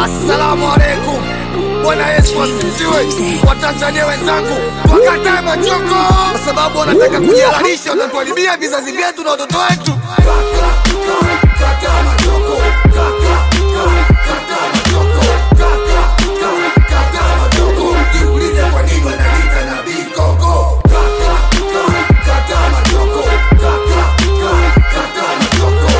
Assalamu alaikum. Bwana Yesu asifiwe. Watanzania wenzangu, wakatae machoko kwa sababu wanataka kujihalalisha, watatuharibia vizazi vyetu na watoto wetu. Kataa machoko. Kataa machoko. Kataa machoko. Jiulize kwa nini wananiita nabii koko. Kataa machoko. Kataa machoko.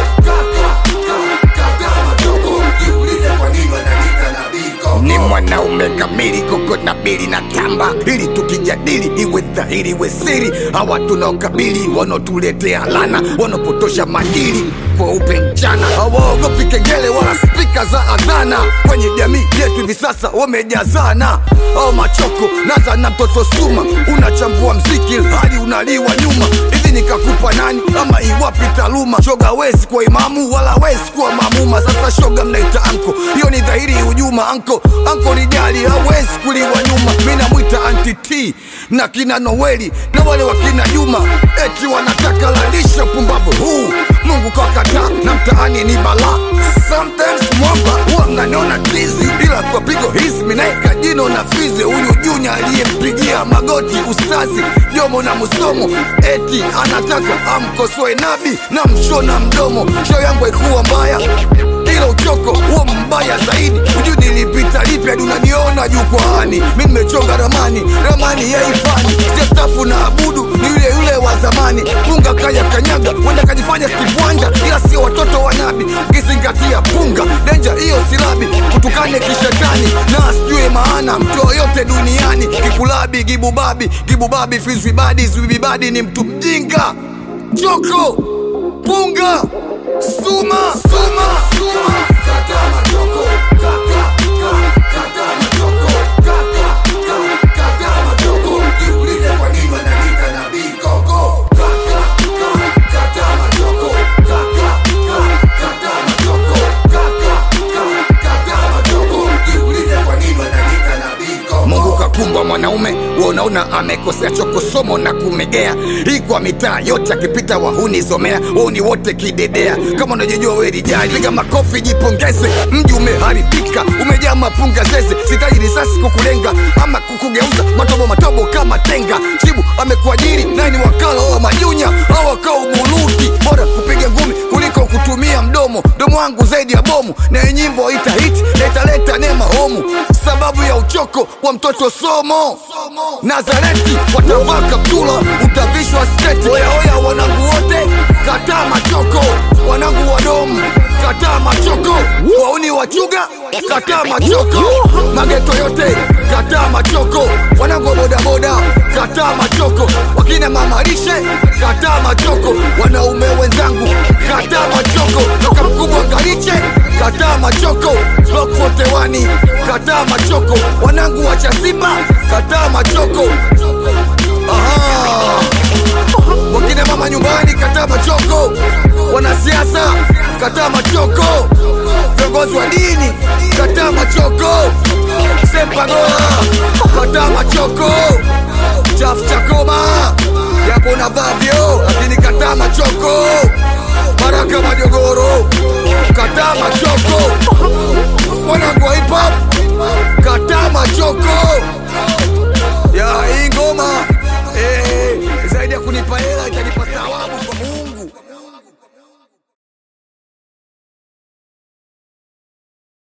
Kataa machoko. Jiulize kwa nini wananiita nabii koko. Ni mwanaume kamili koko na bili na tamba, ili tukijadili iwe dhahiri iwe siri. Hawa tunaokabili wanaotuletea lana, wanaopotosha madili kweupe mchana, hawaogopi kengele wala spika za adhana. Kwenye jamii yetu hivi sasa wamejazana, au machoko naza na mtoto suma, unachambua mziki hadi unaliwa nyuma. Hivi nikakupa nani ama iwapi taaluma? Shoga wezi kuwa imamu wala wezi kuwa mamuma. Sasa shoga mnaita anko, hiyo ni dhahiri hujuma. Anko anko ni jali, hawezi kuliwa nyuma. Mi namwita anti T na kina Noeli na wale wakina Juma, eti wanataka lalisha pumbavu huu. Mungu kakataa na mtaani ni balaa. Sometimes mwamba huwa mnaniona tizi, ila kwa pigo hizi minaeka jino na fizi. Huyu Junya aliyempigia magoti ustazi Jomo na Musomo, eti anataka amkosoe nabi na mshona mdomo. Show yangu haikuwa mbaya ila uchoko huo mbaya zaidi. Hujui nilipita lipi hadi unaniona jukwaani. Mi nimechonga ramani, ramani ya ifani, sijastafu na abudu ni yule yule wa zamani. Punga kaya kanyaga, wenda kajifanya Steve Wonder, ila sio watoto wa nabi. Ukizingatia punga denja, hiyo silabi kutukane kishetani na sijue maana mtu yoyote duniani. Kikulabi gibubabi gibubabi fizwibadi zwibibadi ni mtu mjinga. Choko punga Suma, suma, suma. Kata machoko, kata, kata, kata machoko, kata, kata, kata machoko. Jiulize kwa nini wananiita nabii koko. Kata, kata, kata machoko, kata, kata, kata machoko, kata, kata, kata machoko. Jiulize kwa nini wananiita nabii koko. Mungu kakumba mwanaume, wewe unaona amekosea choko somo na kumegea. Hii kwa mitaa yote akipita wahuni zomea, wahuni wote kidedea. Kama unajijua wewe rijali, piga makofi jipongeze. Mji umeharibika, umejaa mapunga zeze. Sitaji risasi kukulenga ama kukugeuza matobo matobo kama tenga. Chibu amekuajiri naye ni wakala wa majunya au wakao buluti. Bora kupiga ngumi kuliko kutumia mdomo. Mdomo wangu zaidi ya bomu, na hii nyimbo ita hit na italeta neema homu. Sababu ya uchoko wa mtoto somo Nazareti watavaa kaptula, utavishwa sketi. Oya oya, wanangu wote, kataa machoko. Wanangu wadomu, kataa machoko. Wauni wachuga, kataa machoko. Mageto yote, kataa machoko. Wanangu wa bodaboda, kataa machoko. Wakina mamarishe, kataa machoko. Wanaume wenzangu, kataa machoko. Toka mkubwa ngariche, kataa machoko. Block 41, kataa machoko. Wanangu wa Chasimba, kataa machoko. Aha. Wakina mama nyumbani, kataa machoko. Wanasiasa, kataa machoko. Viongozi wa dini, kataa machoko. Sepagola, kataa machoko. Chafu chakoma, japo navaa vyoo, lakini kataa machoko. Baraka Majogoro, kataa machoko.